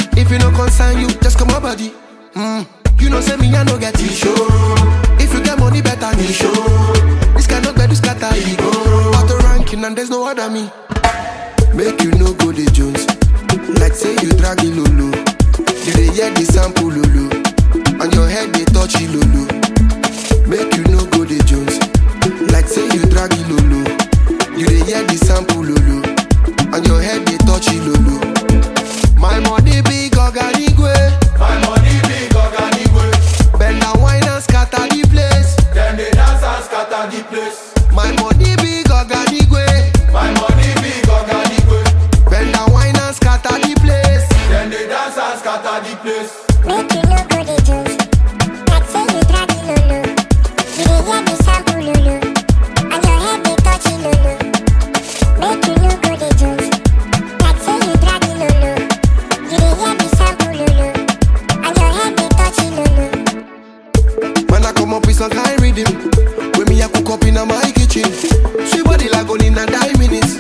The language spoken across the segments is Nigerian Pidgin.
If you no concern you, just come my body. Mm. You know say me I no get issue. If you get money better me show. This kind of bed is scatter ego. Auto ranking and there's no other me. Make you no go the Jones. Like say you drag it lolo. You dey hear the sample lolo. And your head they touch it lolo. Make you no go the Jones. Like say you drag it lolo. You dey hear the sample lolo. And your head they touch it lolo. My money big organigwe. My money big Oganigwe. Bend and wine and scatter the place. Them they dance and scatter the place. My money big organigwe. My money big Oganigwe. Bend and wine and scatter the place. Them they dance and scatter the place. Make you no go the juice. Like say you drag it lolo. You dey hear the sample lolo. And your head they touch it lolo. Make you no go the juice. Like say you drag it lolo. You dey hear the sample lolo. And your head they touch it lolo. Man, I come up with some kind rhythm. When me, I cook up in my kitchen. Sweet body like only in a nine minutes.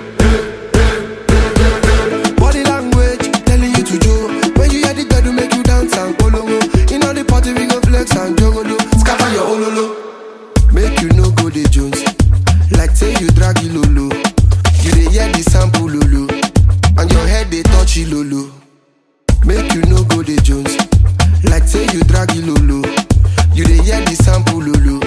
Body language telling you to do. When you hear the girl to make you dance and polongo. In all the party, we go flex and jogolo. Scatter your ololo. Make you no go the Jones. Like say you drag it lolo. You dey hear the sample lolo. And your head they touch it lolo. Make you no go the Jones. Like say you drag it lolo. You dey hear the sample lolo.